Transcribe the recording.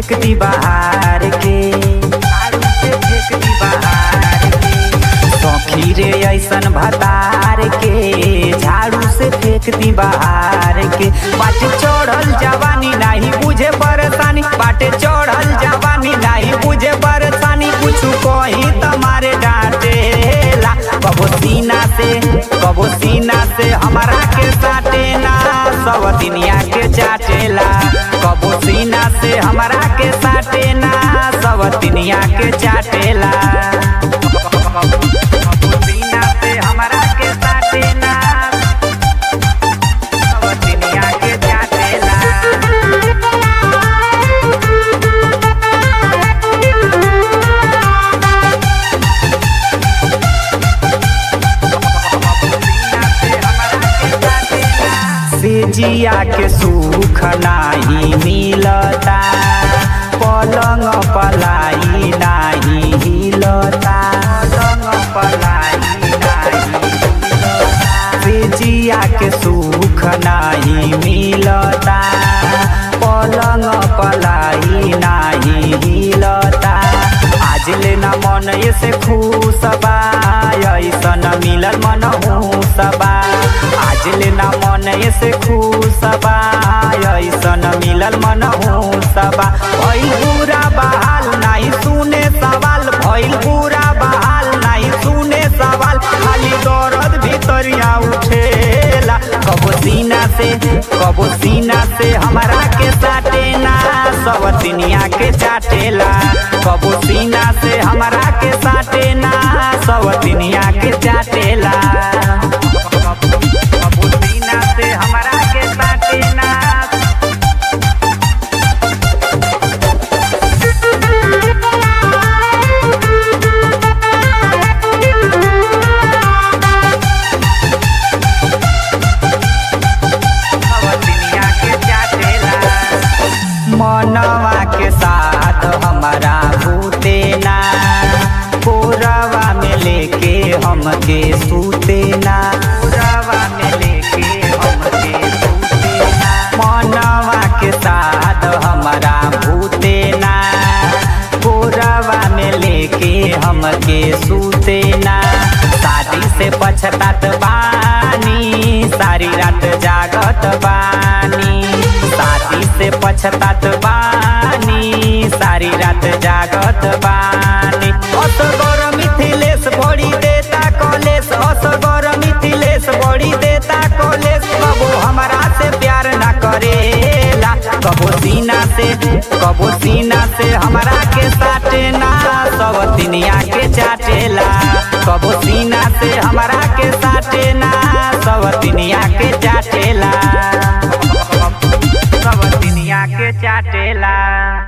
फेंक दी बाहर के झाड़ू से फेंक दी बाहर के सौखी रे ऐसन भतार के झाड़ू से फेंक दी बाहर के बाटे चढ़ल जवानी नहीं बुझे परेशानी बाटे चढ़ल जवानी नहीं बुझे परेशानी कुछ कही तुम्हारे डांटेला कबो सीना से कबो सीना से हमारा के साटे ना सब दुनिया के चाटेला कबो सीना से हमारा के साटे ना सब दुनिया के चाटेला कबो सीना से हमारा के साटे ना सब दुनिया के चाटेला से जिया के सुख नाही मिलता पलंग पलाई नाही हिलता पलंग पलाई नाही हिलता। से जिया के सुख नाही मिलता पलंग पलाई नाही हिलता आज ले न मन से खुश बा ऐसन मिलल मन सबा आज ले न मन से खुश बा ऐसन मिलल मन सबा भइल पूरा बहाल नहीं सुने सवाल भइल पूरा बहाल नहीं सुने सवाल खाली दर्द भीतरिया उठेला कबो सीना से कबो सीना से हमारा के साटे ना सब दुनिया के चाटेला कबो सीना से हमारा के साटे ना सब दुनिया के चाटेला कबो सीना से हमारा के साटे ना दुनिया के चाटेला मनवा के साथ हमारा भूते ना कोरवा में लेके हमके सूते ना कोरवा में लेके हमके सूते ना मनवा के साथ हमारा भूते ना कोरवा में लेके हमके सूते ना शादी से पछतात बानी सारी रात जागत बानी शादी से पछतात बानी सारी रात जागत बानी असगर मिथिलेश बड़ी देता कॉलेज असगर मिथिलेश बड़ी देता कॉलेज कबो हमारा से प्यार ना करेला कबो सीना से कबो सीना से हमारा के साटे ना सब दुनिया के चाटेला कबो सीना से हमारा के साटे ना सब दुनिया के चाटेला सब दुनिया के चाटेला